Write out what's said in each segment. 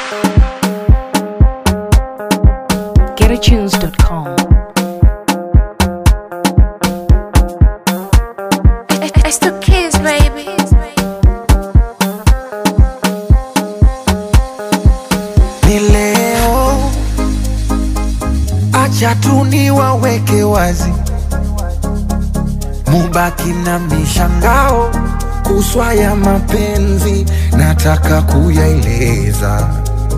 GetAtunes.com. It's the kids, baby. ni leo, acha tu niwaweke wazi, mubaki na mishangao kuswa ya mapenzi, nataka kuyaeleza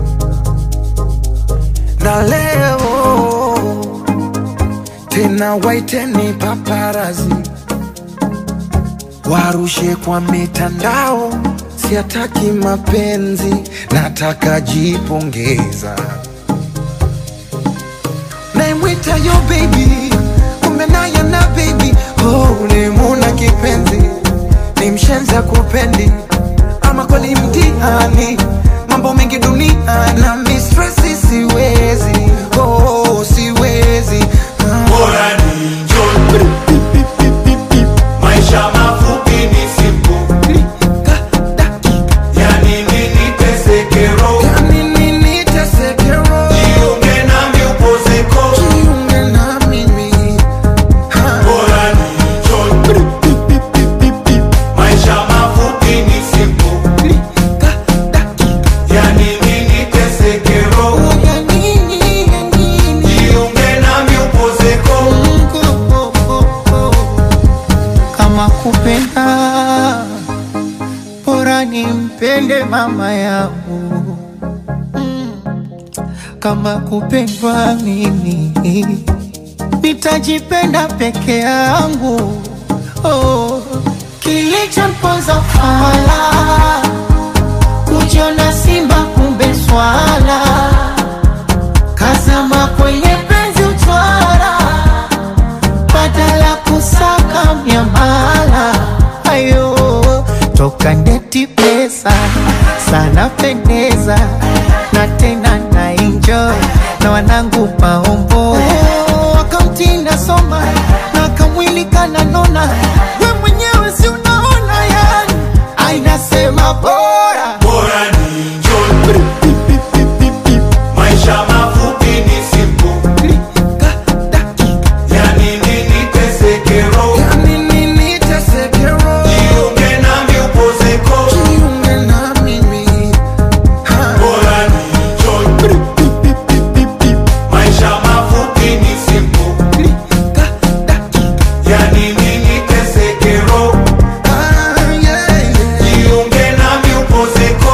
na leo tena, waiteni paparazi warushe kwa mitandao, siataki mapenzi, nataka jipongeza. Naimwita yo baby, kumbe naye na baby, oh, ulimuna kipenzi, ni mshenza kupendi, ama kweli mtihani, mambo mengi dunia na mistresi, siwezi, oh, siwezi ah. Bora ni enjoy. Maisha mafupi ni simple. Yani nini teseke roho? Jiunge nami upozeko. Bora ni enjoy. Maisha mafupi ni simple. Yani nini teseke roho? Jiunge nami upozeko. kama kupenda bora nimpende mama yangu Mm. kama kupendwa mimi nitajipenda peke yangu oh. kilichomponza fala kujiona simba kumbe swala kazama kwenye penzi utwara badala kusaka miamala ayo toka ndeti pesa sana pendeza na tena na enjoy na wanangu maombo wakamtinda soma na kamwili kananona we mwenyewe si unaona yani ainasema bora Bora ni enjoy. Maisha mafupi ni simple. Yani nini teseke roho? Jiunge nami upozeko. Bora ni enjoy. Maisha mafupi ni simple. Yani nini teseke roho? Jiunge nami upozeko.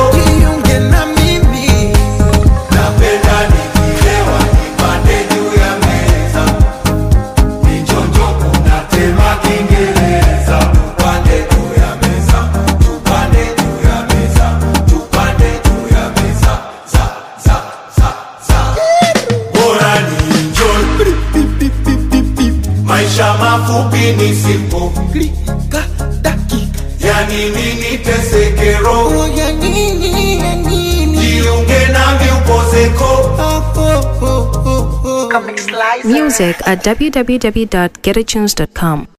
Napenda nikilewa nipande juu ya meza. Nichonjo kuna tema Kiingereza. Tupande juu ya meza. Tupande juu ya meza. Tupande juu ya meza. Za, za, za, za. Bora ni enjoy. Maisha mafupi ni simple. Yani nini teseke roho? Jiunge nami upozeko. Music at www.getatunes.com.